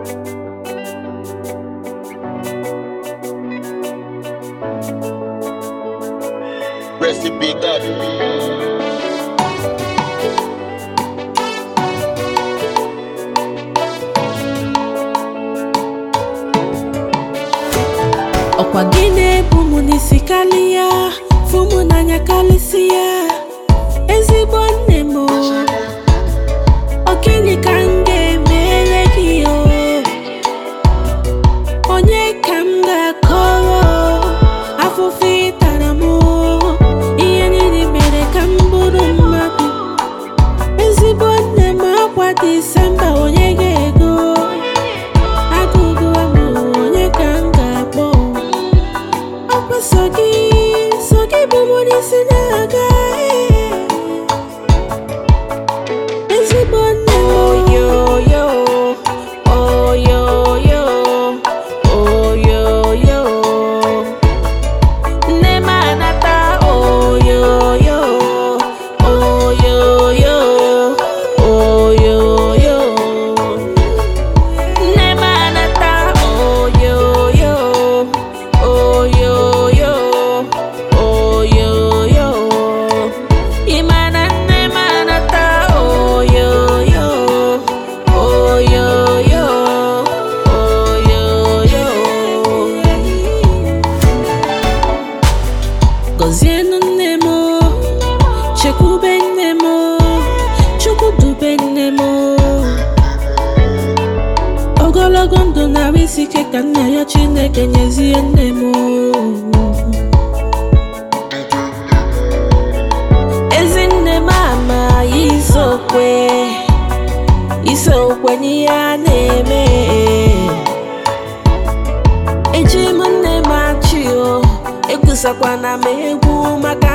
Recipe God. ọkwa gị na-ebu m n'isi karịa fụ m n'anya karịsịa ezigbo nne m o. Ọ gịnị ka m ga-emere gị o onye ka m ga-akọrọ afụfụ ịtara m o? ihe niile mere ka m bụrụ mmadụ ezigbo nne m akwa disemba onye ga-ego agụgụ amụ onye ka m ga-akpọ ọkwa so gị so gị bụ mụ n'isi na-aga ezigbo nne m oyoyo oyoyo oyoyo nne m anata oyoyo oyoyo oyoyo nne m anata oyoyo oyoyo oyoyo ị ma na nne m anata oyoyo oyoyo oyoyo gọzienụ nne m o, chekwube nne m o, chukwu dube nne m o. ogologo ndụ narị isi ike ka nna ya chineke nyezie nne m o. ezi nne m ama isokwe isokwe n'ihe a na-eme eji m nne m achị o egwusakwana m egwu maka